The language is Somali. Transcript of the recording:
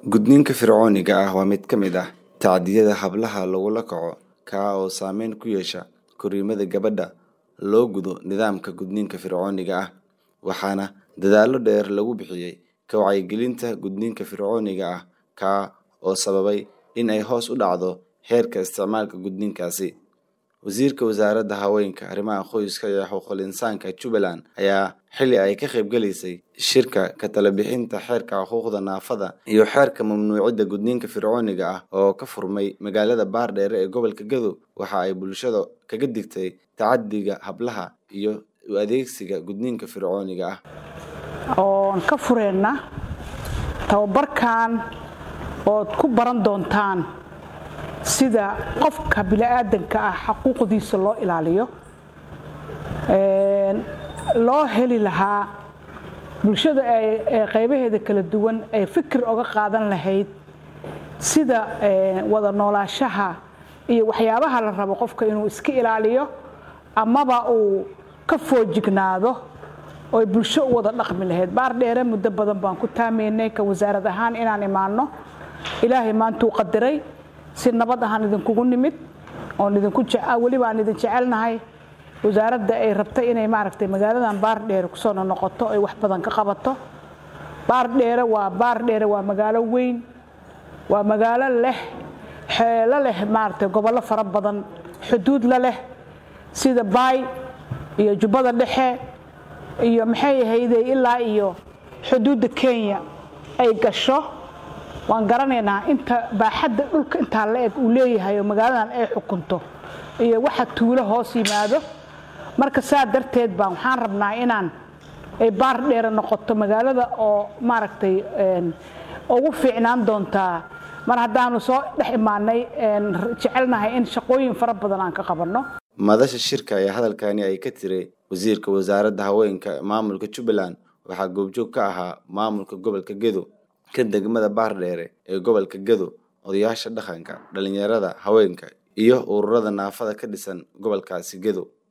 Gudniinka fircooniga ah waa mid ka mid ah tacdiyada hablaha lagula kaco kaa oo saameyn ku yeesha korriimada gabadha loo gudo nidaamka gudniinka fircooniga ah waxaana dadaallo dheer lagu bixiyay ka wacyigelinta gudniinka fircooniga ah kaa oo sababay in ay hoos u dhacdo heerka isticmaalka gudniinkaasi wasiirka wasaaradda haweenka arrimaha qoyska iyo xuquuqul insaanka Jubbaland ayaa xilli ay ka qaybgalaysay shirka ka talo bixinta xeerka xuquuqda naafada iyo xeerka mamnuucidda gudniinka fircooniga ah oo ka furmay magaalada Baardheere ee gobolka Gadow waxa ay bulshada kaga digtay tacaddiga hablaha iyo u adeegsiga gudniinka fircooniga ah oon ka fureenna tababarkan ood ku baran doontaan sida qofka bini'aadanka ah xaquuqdiisa loo ilaaliyo loo heli lahaa bulshada ee qaybaheeda kala duwan ay fikir oga qaadan lahayd sida wada noolaashaha iyo waxyaabaha la rabo qofka inuu iska ilaaliyo amaba uu ka foojignaado oy bulsho u wada dhaqmi lahayd baar dheere muddo badan baan ku taamaynay ka wasaarad ahaan inaan imaanno ilaahay maantuu qadiray si nabad ahaan idinkugu nimid oon idinku weliba aan idin jecelnahay wasaaradda ay rabtay inay maaragtay magaaladan baardheere kusoo noqoto ay wax badan ka qabato baardheere waa baardheere waa magaalo weyn waa magaalo leh xeelo leh maaragtay gobollo fara badan xuduud la leh sida baay iyo jubbada dhexe iyo maxay ahayde ilaa iyo xuduudda kenya ay gasho waan garanaynaa inta baaxadda dhulka intaa la eg uu leeyahay oo magaaladan ay xukunto iyo waxa tuulo hoos yimaado marka saa darteed baan waxaan rabnaa inaan ay baar dheere noqoto magaalada oo maaragtay ugu fiicnaan doontaa mar haddaanu soo dhex imaanay jecelnahay in shaqooyin fara badan aan ka qabanno madasha shirka ee hadalkani ay ka tiray wasiirka wasaaradda haweenka maamulka jubbaland waxaa goobjoog ka ahaa maamulka gobolka gedo ka degmada baardheere ee gobolka gedo odayaasha dhaqanka dhalinyarada haweenka iyo ururada naafada ka dhisan gobolkaasi gedo